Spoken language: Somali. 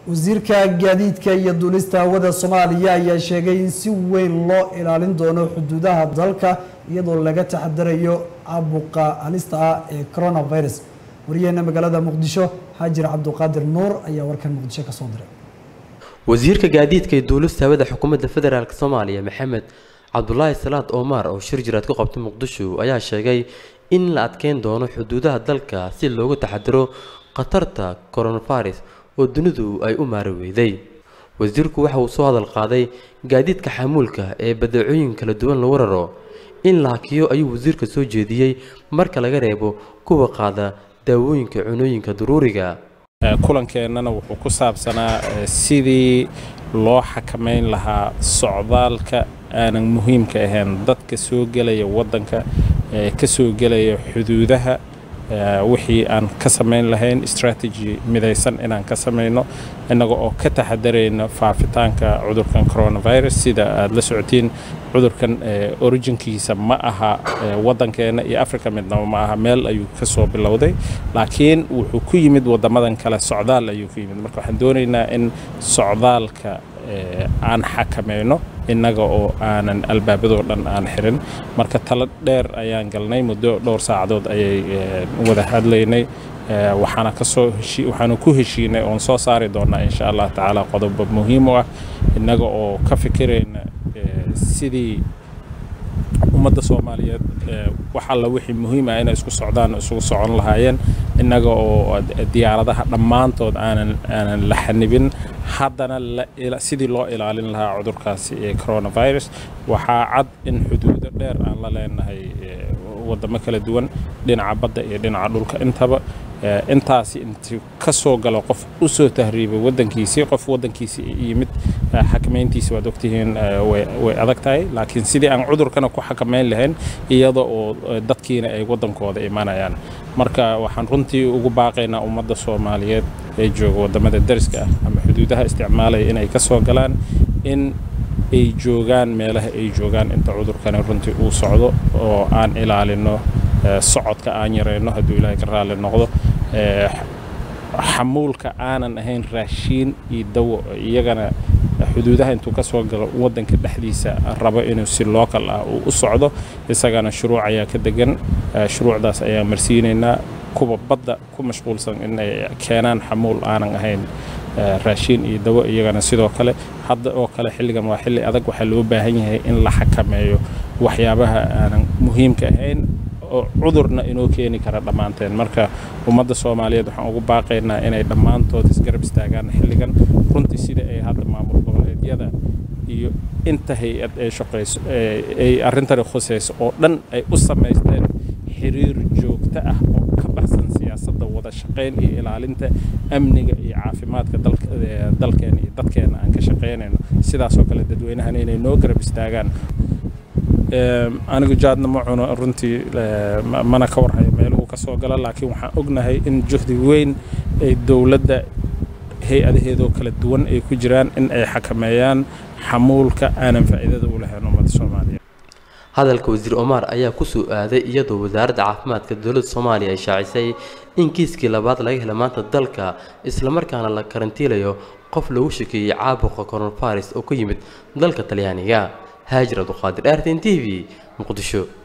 wasiirka gaadiidka iyo duulista hawada soomaaliya ayaa sheegay in si weyn loo ilaalin doono xuduudaha dalka iyadoo laga taxadarayo caabuqa halista ah ee coronavirus wariyaheena magaalada muqdisho xaajir cabduqaadir nuur ayaa warkan muqdisho ka soo diray wasiirka gaadiidka iyo duulista hawada xukuumadda federaalk soomaaliya maxamed cabdulaahi salaad omar oo shir jiraad ku qabtay muqdisho ayaa sheegay in la adkeyn doono xuduudaha dalka si looga taxadiro khatarta coronavirus oo dunidu ay u maari weyday wasiirku waxa uu soo hadal qaaday gaadiidka xamuulka ee badeecooyin kala duwan lagu raro in la hakiyo ayuu wasiirka soo jeediyey marka laga reebo kuwa qaada daawooyinka cunooyinka daruuriga kulankeenana wuxuu ku saabsanaa sidii loo xakamayn lahaa socdaalka aanan muhiimka ahayn dadka soo gelaya waddanka ka soo gelaya xuduudaha wixii aan ka samayn lahayn strategy midaysan inaan ka samayno innaga oo ka taxadarayna faafitaanka cudurkan coronavirus sida aad la socotiin cudurkan originkiisa ma aha waddankeena iyo africa midnaba ma aha meel ayuu ka soo bilowday laakiin wuxuu ku yimid waddamadan kale socdaal ayuu ku yimid marka waxaan doonaynaa in socdaalka aan xakamayno innaga oo aanan albaabadoo dhan aan xirin marka talo dheer ayaan galnay muddo dhowr saacadood ayay wada hadlaynay waxaana kasoo waxaanu ku heshiinay oon soo saari doonaa insha allah tacaala qodobo muhiim u ah innaga oo ka fikirayna sidii ummadda soomaaliyeed wax alla wixii muhiim ah inay isku socdaan isugu socon lahaayeen innaga oo diyaaradaha dhammaantood aanan aanan la xanibin haddana sidii loo ilaalin lahaa cudurkaasi ee coronavirus waxaa cad in xuduudo dheer aan la leenahay waddamo kala duwan dhinaca badda iyo dhinaca dhulka intaba intaasi intuu ka soo galo qof u soo tahriibay waddankiisii qof waddankiisii yimid xakamayntiisi waad ogtihiin way adag tahay laakiin sidii aan cudurkana ku xakamayn lahayn iyada oo dadkiina ay waddankooda imanayaan marka waxaan runtii ugu baaqaynaa ummadda soomaaliyeed ee jooga waddamada dariska ah ama xuduudaha isticmaalaya inay ka soo galaan in ay joogaan meelaha ay joogaan inta cudurkani runtii uu socdo oo aan ilaalino socodka aan yarayno hadduu ilaahay ka raalli noqdo xamuulka aanan ahayn raashiin iyo dawo iyagana xuduudaha intuu ka soo galo waddanka dhexdiisa rabo inuu si local ah uu u socdo isagana shuruuc ayaa ka degan shuruucdaas ayaa marsiinaynaa kuwa badda ku mashquulsan inay keenaan xamuul aanan ahayn raashiin iyo dawo iyagana sidoo kale hadda oo kale xilligan waa xilli adag waxaa loo baahan yahay in la xakameeyo waxyaabaha aanan muhiimka ahayn oo cudurna inoo keeni kara dhammaanteen marka ummadda soomaaliyeed waxaan ugu baaqaynaa inay dhammaantood isgarab istaagaan xilligan runtii sida ay hadda maamul goboleedyada iyo inta hay-ad ay shaqayso ay arrintani khusayso oo dhan ay u samaysteen xiriir joogto ah oo ka baxsan siyaasadda wada shaqayn iyo ilaalinta amniga iyo caafimaadka dalkeena iyo dadkeena aan ka shaqaynayno sidaasoo kale dadweynahana inay noo garab istaagaan anigu jaadna ma cuno runtii mana ka warhayo meeluhu ka soo gala laakiin waxaan ognahay in juhdi weyn ay dowladda hay-adaheedoo kala duwan ay ku jiraan in ay xakameeyaan xamuulka aanan faa'iidada u lahayn ummadda soomaaliya hadalka wasiir omar ayaa ku soo aaday iyadoo wasaaradda caafimaadka dowladda soomaaliya ay shaacisay in kiiskii labaad laga hela maanta dalka islamarkaana la karantiilayo qof lagu shakeeyey caabuqa coronavirus oo ka yimid dalka talyaaniga haajir abduqaadir artin t v muqdisho